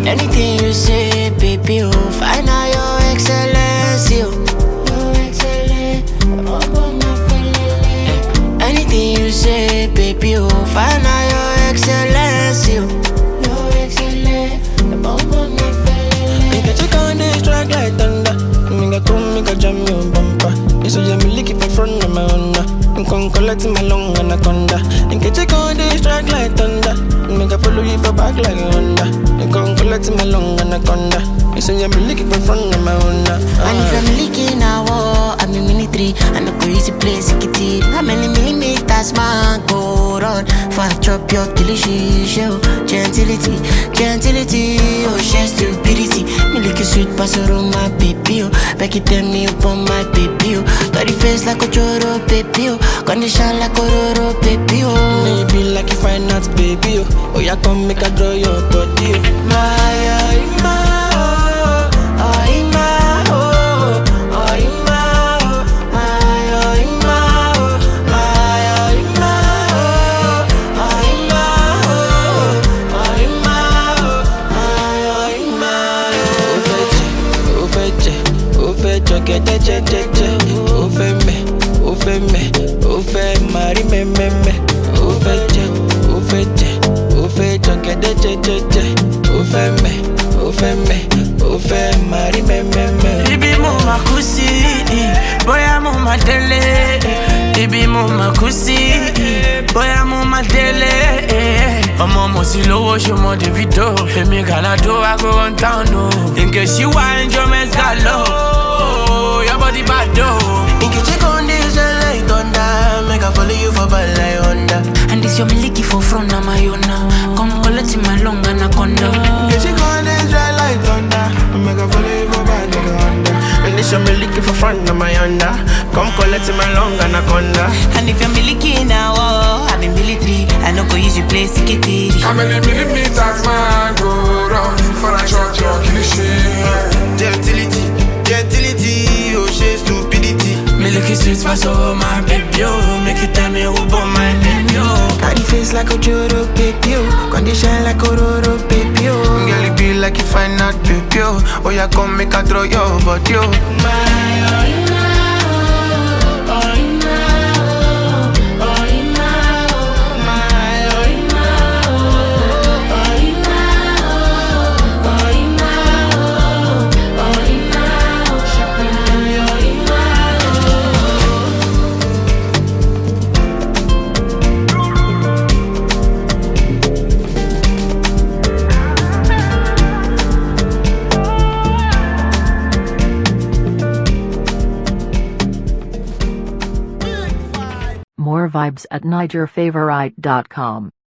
Anything you say, baby, oh, find out your excellency, oh. Your excellency, Anything you say, baby, oh, find out your excellency, oh. Your excellency, Make a check on this track like thunder. Make a come, make a jam your bumper. You say me lick it for front of my honor. I'm con collect my long anaconda. Make a check on this track like thunder. Make a follow you for back like a Honda. I'm con collect my long anaconda. You say me lick it for front of my honor. And if I'm leaking a war, I'm in military. I no go easy place, it it. How many millimeters man go run? For I chop your delicious show. Gentility, gentility, oh, she stupidity. Me lick a sweet pasoro, my baby, oh. Back it tell me upon my baby, oh. Got the face like a choro, baby, oh. Condition like a roro, baby, oh. Maybe like if I not baby, oh. Oh, yeah, come make a draw your body, oh. My, oh, my, oh, oh, my, oh, oh, my, oh, my, oh, my, oh, my, oh, my, oh, oh, my, oh, my, oh, Ó my, oh, fẹ́ jẹ, ó fẹ́ jẹ, ó fẹ́ jọ gẹ́dẹ́ jẹ́jẹ́jẹ́. Ó fẹ́ mẹ́, ó fẹ́ mẹ́, ó fẹ́ máa rí mẹ́mẹ́mẹ́. Ó fẹ́ jẹ, ó fẹ́ jẹ, ó fẹ́ jọ gẹ́dẹ́ jẹ́jẹ́jẹ́. Ó fẹ́ mẹ́, ó fẹ́ mẹ́, ó fẹ́ máa rí mẹ́mẹ́mẹ́. Ibi mo ma kú sí, bóyá mo ma délé. Ibi mo ma kú sí, bóyá mo ma délé. Ọmọ mo sì lówó ṣe mọ Davido. Èmi Gàládó I go run town o. Nke ṣí wá enjoyment galo. Your body bad o. Nkechi con dey shine like thunder. Make I follow you for bad like Honda. And this your miliki for front of my own now. Come collect my long anaconda. Nkechi con dey shine like thunder. Make I follow you for bad like Honda. And this your me looking for front of my Honda. Come collect my long anaconda. And if you're miliki now, oh, I'm in military. I no go use you play sikitiri. How many millimeters man go round for a shot your kilishi? Gentility, gentility, oh she stupidity. Milky sweet pass over my baby o. Make you tell me who born my baby o. Got the face like a Joro baby, oh. Condition like a Roro baby, oh. Girl, it be like you find out baby, oh. Oh, yeah, come make a throw your body, oh. More vibes at NigerFavorite.com.